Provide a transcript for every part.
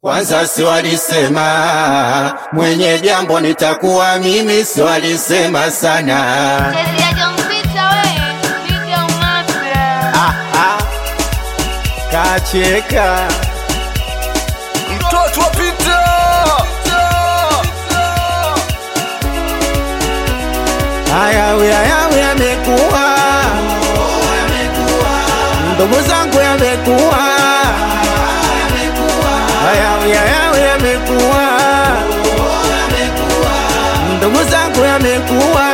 Kwanza si walisema mwenye jambo nitakuwa mimi, si walisema sana. Chezea Jompita we, piga umapya. Ah, ah, kacheka mtoto wa Pita. hayawi hayawi yamekuwa, ndugu zangu yamekuwa, hayawi hayawi yamekuwa, ndugu zangu yamekuwa,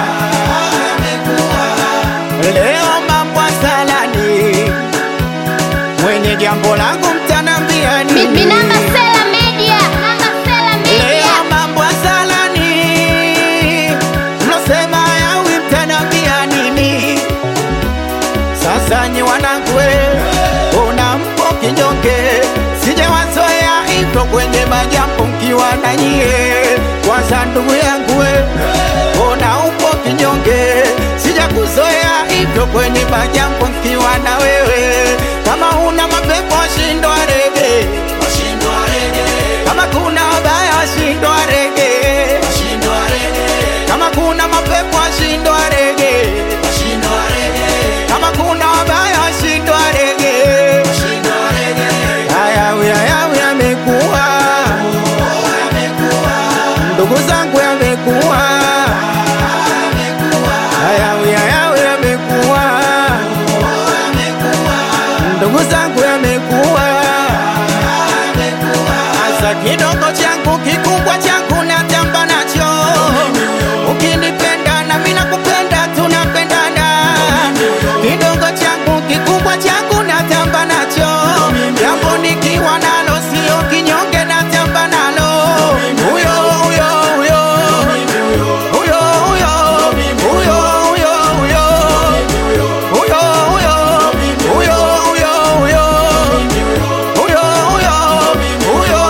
leo mambo salani, mwenye jambo langu mtanambia nini? Minamba Sela Media, Minamba Sela Media. Leo mambo salani, mlosema yawi mtanambia nini? Sasa nyi wanangu, we, ona mpo kinyonge, sijawazoea hivyo kwenye majambo mkiwa na nyie. Kwanza ndugu yangu, we, ona upo kinyonge, sijakuzoea hivyo kwenye majambo mkiwa na wewe. Kama una mapepo shindwa rege, kama kuna wabaya washindwa rege, kama kuna mapepo washindwa rege, kama kuna wabaya washindwa rege. Hayawi hayawi yamekuwa, ndugu zangu yamekuwa, hayawi hayawi yamekuwa, ndugu zangu yamekuwa. Sasa kidogo changu kikubwa changu natamba nacho, ukinipenda na mimi nakupenda, tunapendana. Kidogo changu kikubwa changu natamba nacho, jambo nikiwa nalo sio kinyonge, natamba nalo. Huyo huyo huyo huyo huyo huyo huyo huyo huyo huyo huyo huyo huyo huyo huyo huyo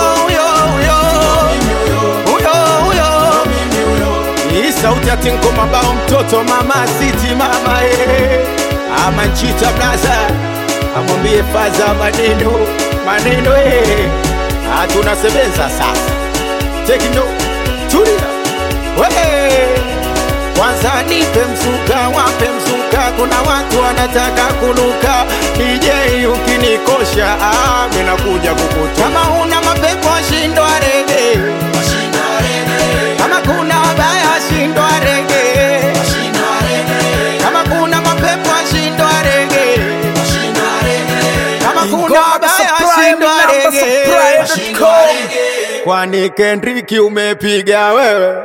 huyo huyo hii sauti ya Tinko Mabao, mtoto mama City mama eh, ama Nchita Blaza amwambie faza maneno maneno eh, ah, tunasebenza sasa tekno tulia we kwanza nipe mzuka, wape mzuka, kuna watu wanataka kunuka. DJ ukinikosha, ah, mimi nakuja kukuta. Kama una mapepo shindwa rege, kama kuna wabaya shindwa rege, kama kuna mapepo shindwa rege, kama kuna wabaya shindwa rege. Kwani Kendrick umepiga wewe?